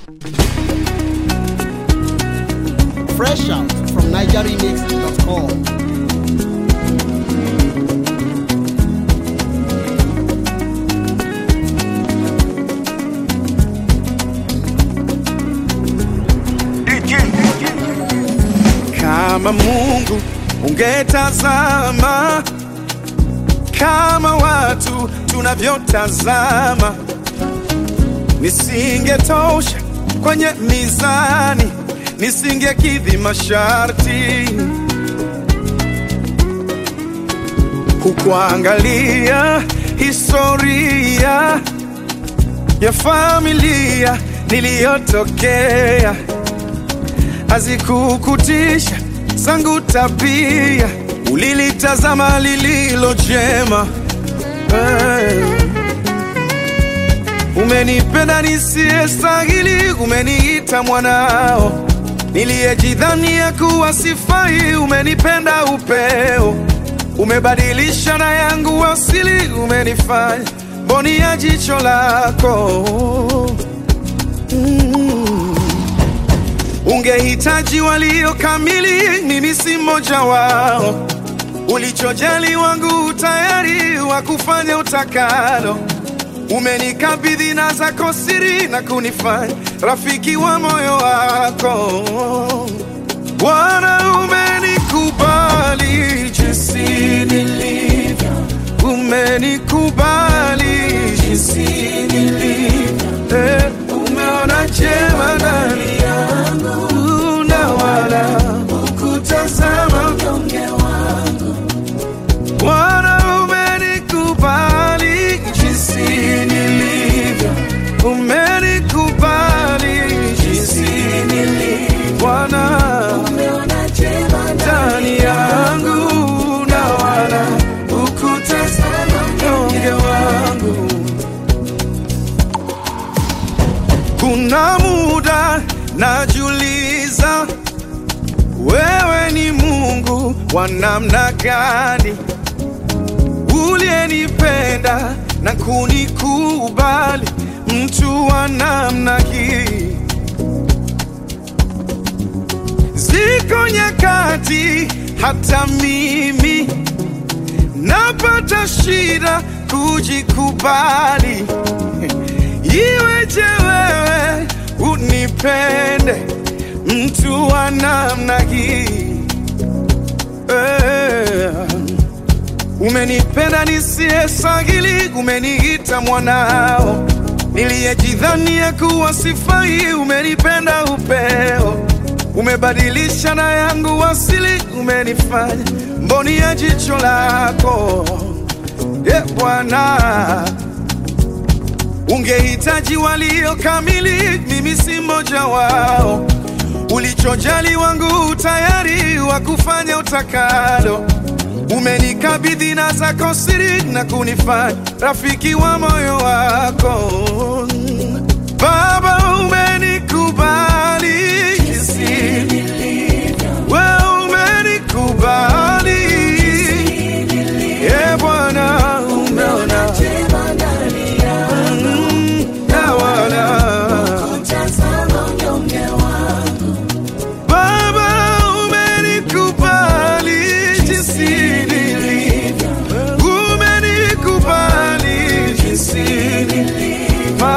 Fresh out from NigerRemix.com. Kama Mungu ungetazama kama watu tunavyotazama, nisingetosha kwenye mizani, nisingekidhi masharti. Hukuangalia historia ya familia niliyotokea hazikukutisha zangu tabia, ulilitazama lililo jema. Hey. Umenipenda nisiyestahili, umeniita mwanao, niliyejidhania kuwa sifai, umenipenda upeo, umebadilisha na yangu asili, umenifanya mboni ya jicho lako mm. Ungehitaji walio kamili, mimi si mmoja wao. Ulichojali wangu tayari wa kufanya utakalo. Umenikabidhi na zako siri na kunifanya rafiki wa moyo wako. Bwana, umenikubali jinsi nilivyo, umenikubali jinsi nilivyo, eh, umeona jema ndani yangu na wala hukutazama unyonge wangu. Bwana, umenikubali jinsi nilivyo, umenikubali jinsi nilivyo. Bwana, umeona jema ndani yangu na wala hukutazama unyonge wangu. Kuna muda najiuliza, wewe ni Mungu wa namna gani, uliyenipenda na kunikubali, mtu wa namna hii. Ziko nyakati hata mimi napata shida kujikubali. Iweje wewe unipende mtu wa namna hii eh. Umenipenda nisiyestahili, umeniita mwanao, niliyejidhania kuwa sifai, umenipenda upeo, umebadilisha na yangu asili, umenifanya mboni ya jicho lako ye Bwana. Ungehitaji walio kamili, mimi si mmoja wao. Ulichojali wangu tayari wa kufanya utakalo. Umenikabidhi na zako siri na kunifanya rafiki wa moyo wako. Baba, umenikubali jinsi wewe umenikubali, e Bwana, umeona Mm, na wala Baba umenikubali jinsi nilivyo, umenikubali jinsi nilivyo,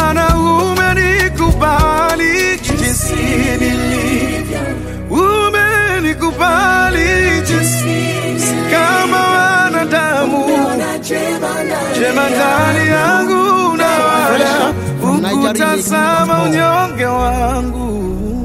Bwana umenikubali jinsi nilivyo, umenikubali jinsi si kama wanadamu, jema ndani yangu na wala From Nigeria ukutazama Nation.com. unyonge wangu